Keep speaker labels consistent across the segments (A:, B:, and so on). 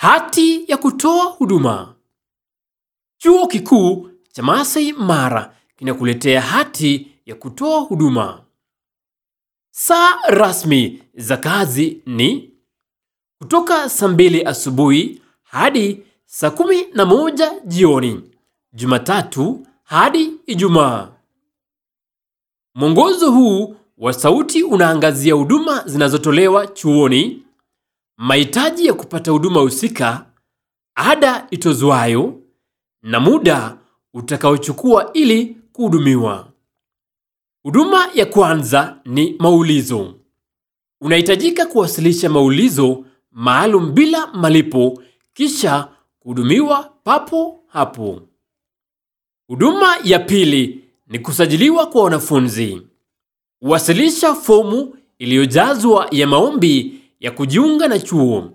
A: Hati ya kutoa huduma. Chuo Kikuu cha Masai Mara kinakuletea hati ya kutoa huduma. Saa rasmi za kazi ni kutoka saa mbili asubuhi hadi saa kumi na moja jioni, Jumatatu hadi Ijumaa. Mwongozo huu wa sauti unaangazia huduma zinazotolewa chuoni, mahitaji ya kupata huduma husika, ada itozwayo na muda utakaochukua ili kuhudumiwa. Huduma ya kwanza ni maulizo. Unahitajika kuwasilisha maulizo maalum bila malipo kisha kuhudumiwa papo hapo. Huduma ya pili ni kusajiliwa kwa wanafunzi. Wasilisha fomu iliyojazwa ya maombi ya kujiunga na chuo.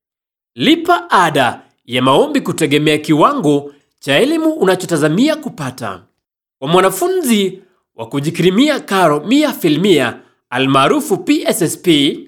A: Lipa ada ya maombi kutegemea kiwango cha elimu unachotazamia kupata. Kwa mwanafunzi wa kujikirimia karo mia filmia almaarufu PSSP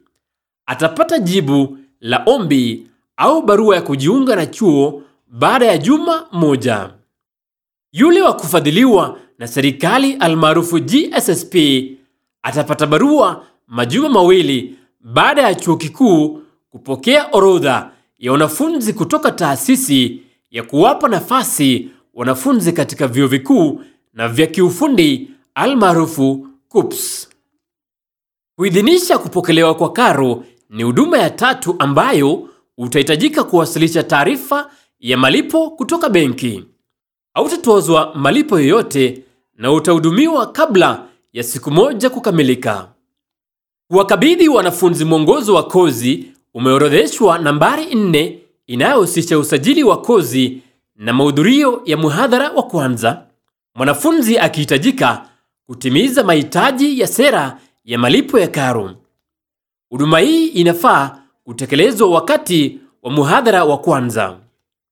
A: atapata jibu la ombi au barua ya kujiunga na chuo baada ya juma moja. Yule wa kufadhiliwa na serikali almaarufu GSSP atapata barua majuma mawili baada ya chuo kikuu kupokea orodha ya wanafunzi kutoka taasisi ya kuwapa nafasi wanafunzi katika vyuo vikuu na vya kiufundi almaarufu KUPS. Kuidhinisha kupokelewa kwa karo ni huduma ya tatu ambayo utahitajika kuwasilisha taarifa ya malipo kutoka benki. Hautatozwa malipo yoyote na utahudumiwa kabla ya siku moja kukamilika. Kuwakabidhi wanafunzi mwongozo wa kozi umeorodheshwa nambari nne inayohusisha usajili wa kozi na mahudhurio ya muhadhara wa kwanza. Mwanafunzi akihitajika kutimiza mahitaji ya sera ya malipo ya karo. Huduma hii inafaa kutekelezwa wakati wa muhadhara wa kwanza.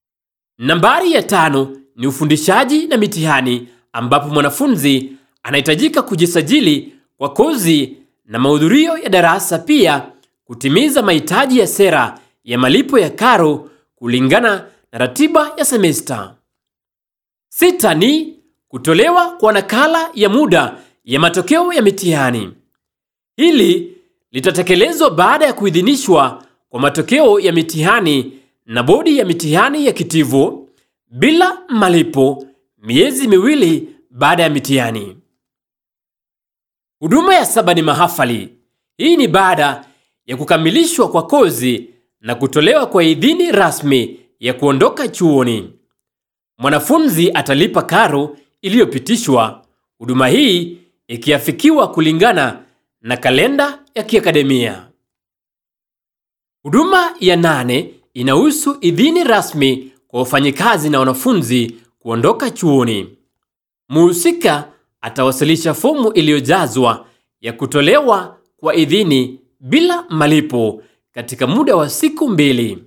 A: Nambari ya tano ni ufundishaji na mitihani ambapo mwanafunzi anahitajika kujisajili kwa kozi na mahudhurio ya darasa, pia kutimiza mahitaji ya sera ya malipo ya karo kulingana na ratiba ya semesta. Sita ni kutolewa kwa nakala ya muda ya matokeo ya mitihani. Hili litatekelezwa baada ya kuidhinishwa kwa matokeo ya mitihani na bodi ya mitihani ya kitivo bila malipo miezi miwili baada ya mitihani. Huduma ya saba ni mahafali. Hii ni baada ya kukamilishwa kwa kozi na kutolewa kwa idhini rasmi ya kuondoka chuoni. Mwanafunzi atalipa karo iliyopitishwa, huduma hii ikiafikiwa kulingana na kalenda ya kiakademia. Huduma ya nane inahusu idhini rasmi kwa wafanyikazi na wanafunzi kuondoka chuoni. Mhusika atawasilisha fomu iliyojazwa ya kutolewa kwa idhini bila malipo katika muda wa siku mbili.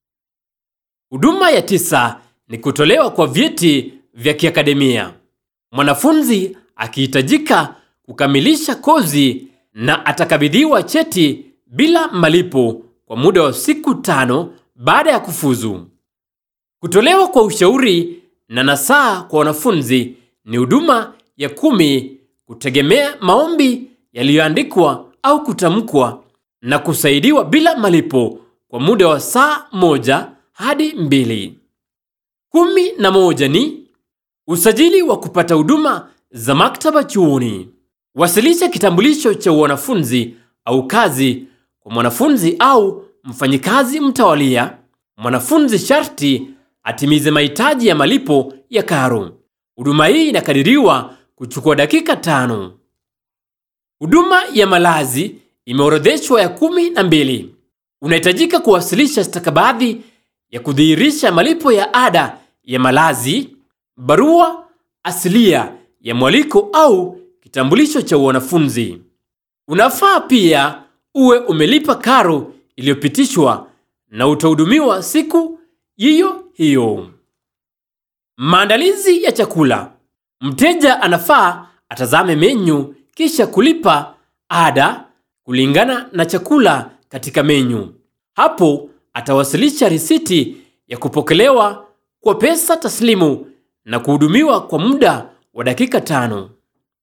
A: Huduma ya tisa ni kutolewa kwa vyeti vya kiakademia. Mwanafunzi akihitajika kukamilisha kozi na atakabidhiwa cheti bila malipo kwa muda wa siku tano baada ya kufuzu. Kutolewa kwa ushauri na nasaha kwa wanafunzi ni huduma ya kumi kutegemea maombi yaliyoandikwa au kutamkwa na kusaidiwa bila malipo kwa muda wa saa moja hadi mbili. Kumi na moja ni usajili wa kupata huduma za maktaba chuoni. Wasilisha kitambulisho cha wanafunzi au kazi kwa mwanafunzi au mfanyikazi mtawalia. Mwanafunzi sharti atimize mahitaji ya malipo ya karo. Huduma hii inakadiriwa kuchukua dakika tano. Huduma ya malazi imeorodheshwa ya kumi na mbili. Unahitajika kuwasilisha stakabadhi ya kudhihirisha malipo ya ada ya malazi, barua asilia ya mwaliko au kitambulisho cha wanafunzi. Unafaa pia uwe umelipa karo iliyopitishwa na utahudumiwa siku hiyo hiyo. Maandalizi ya chakula. Mteja anafaa atazame menyu kisha kulipa ada kulingana na chakula katika menyu. Hapo atawasilisha risiti ya kupokelewa kwa pesa taslimu na kuhudumiwa kwa muda wa dakika tano.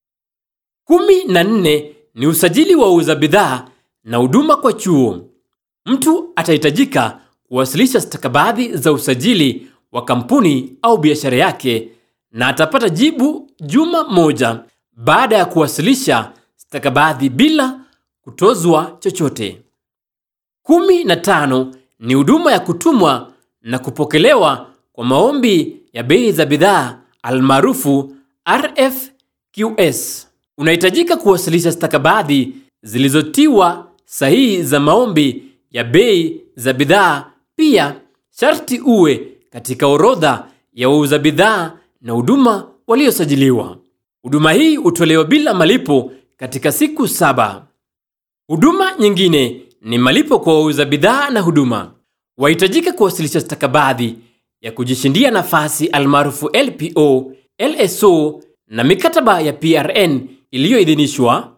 A: Kumi na nne ni usajili wa uuza bidhaa na huduma kwa chuo. Mtu atahitajika kuwasilisha stakabadhi za usajili wa kampuni au biashara yake na atapata jibu juma moja baada ya kuwasilisha stakabadhi bila kutozwa chochote. Kumi na tano ni huduma ya kutumwa na kupokelewa kwa maombi ya bei za bidhaa almaarufu RFQS. Unahitajika kuwasilisha stakabadhi zilizotiwa sahihi za maombi ya bei za bidhaa. Pia sharti uwe katika orodha ya wauza bidhaa na huduma waliosajiliwa. Huduma hii hutolewa bila malipo katika siku saba. Huduma nyingine ni malipo kwa wauza bidhaa na huduma. Wahitajika kuwasilisha stakabadhi ya kujishindia nafasi almaarufu LPO, LSO na mikataba ya PRN iliyoidhinishwa,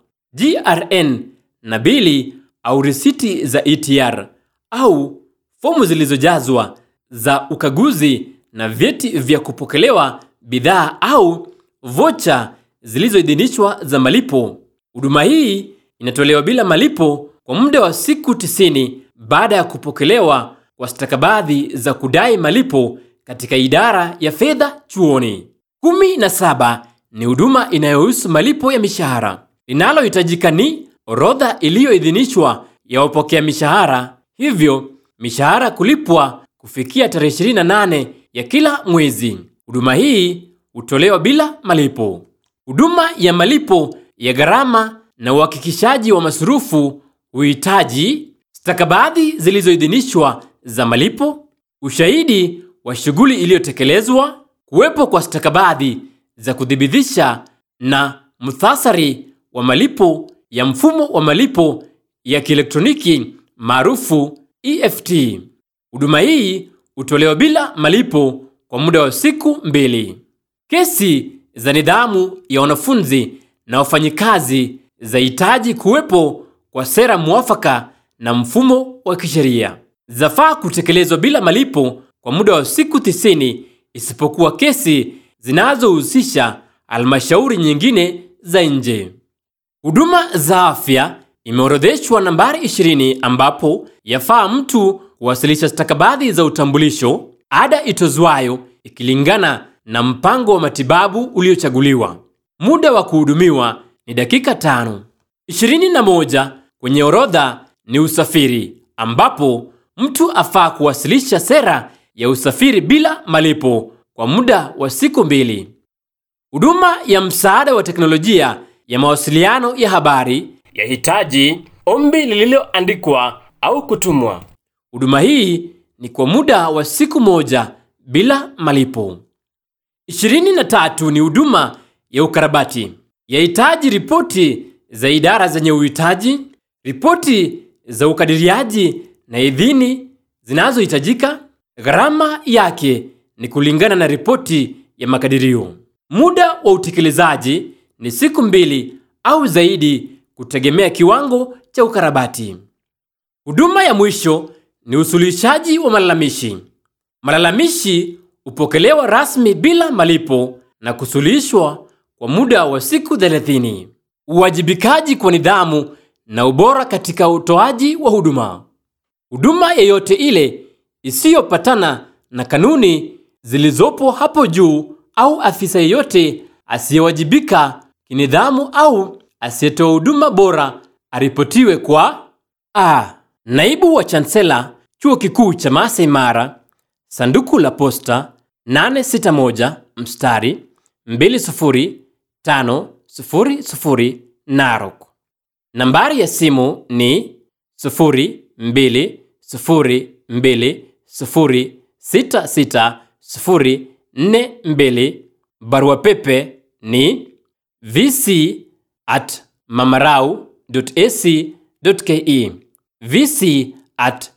A: GRN na bili au risiti za ETR au fomu zilizojazwa za ukaguzi na vyeti vya kupokelewa bidhaa au vocha zilizoidhinishwa za malipo. Huduma hii inatolewa bila malipo kwa muda wa siku 90 baada ya kupokelewa kwa stakabadhi za kudai malipo katika idara ya fedha chuoni. Kumi na saba ni huduma inayohusu malipo ya mishahara. Linalohitajika ni orodha iliyoidhinishwa ya wapokea mishahara, hivyo mishahara kulipwa kufikia tarehe 28 ya kila mwezi. Huduma hii hutolewa bila malipo. Huduma ya malipo ya gharama na uhakikishaji wa masurufu huhitaji stakabadhi zilizoidhinishwa za malipo, ushahidi wa shughuli iliyotekelezwa, kuwepo kwa stakabadhi za kuthibitisha na muhtasari wa malipo ya mfumo wa malipo ya kielektroniki maarufu EFT. Huduma hii hutolewa bila malipo kwa muda wa siku mbili. Kesi za nidhamu ya wanafunzi na wafanyikazi zahitaji kuwepo kwa sera mwafaka na mfumo wa kisheria. Zafaa kutekelezwa bila malipo kwa muda wa siku 90 isipokuwa kesi zinazohusisha halmashauri nyingine za nje. Huduma za afya imeorodheshwa nambari 20 ambapo yafaa mtu kuwasilisha stakabadhi za utambulisho, ada itozwayo ikilingana na mpango wa matibabu uliochaguliwa. Muda wa kuhudumiwa ni dakika tano. 21 kwenye orodha ni usafiri ambapo mtu afaa kuwasilisha sera ya usafiri bila malipo kwa muda wa siku mbili. Huduma ya msaada wa teknolojia ya mawasiliano ya habari yahitaji ombi lililoandikwa au kutumwa. Huduma hii ni kwa muda wa siku moja bila malipo. 23 ni huduma ya ukarabati. Yahitaji ripoti za idara zenye uhitaji, ripoti za ukadiriaji na idhini zinazohitajika. Gharama yake ni kulingana na ripoti ya makadirio. Muda wa utekelezaji ni siku mbili au zaidi kutegemea kiwango cha ukarabati. Huduma ya mwisho ni usuluhishaji wa malalamishi. Malalamishi hupokelewa rasmi bila malipo na kusuluhishwa kwa muda wa siku 30. Uwajibikaji kwa nidhamu na ubora katika utoaji wa huduma. Huduma yeyote ile isiyopatana na kanuni zilizopo hapo juu au afisa yeyote asiyewajibika kinidhamu au asiyetoa huduma bora aripotiwe kwa a. Naibu wa Chansela Chuo Kikuu cha Masai Mara, sanduku la posta 861 mstari 20500 Narok. Nambari ya simu ni 0220660042. Barua pepe ni vc at mamarau.ac.ke vc at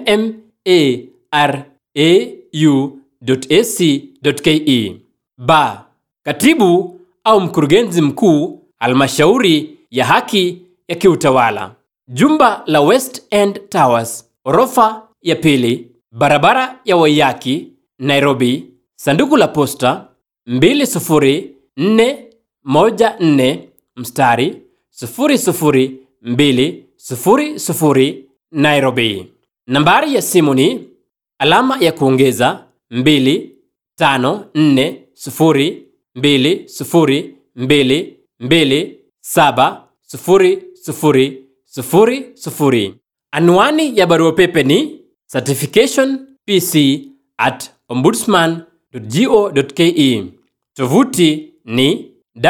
A: mmarau.ac.ke. Ba, katibu au mkurugenzi mkuu halmashauri ya haki ya kiutawala, jumba la West End Towers, orofa ya pili, barabara ya Waiyaki, Nairobi, sanduku la posta 20414 mstari 00200 Nairobi. Nambari ya simu ni alama ya kuongeza 25402022270000. Anwani ya barua pepe ni certificationpc at ombudsman.go.ke. Tovuti ni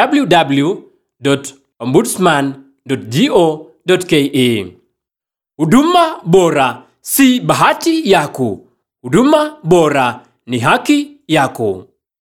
A: www.ombudsman.go.ke. Huduma bora si bahati yako. Huduma bora ni haki yako.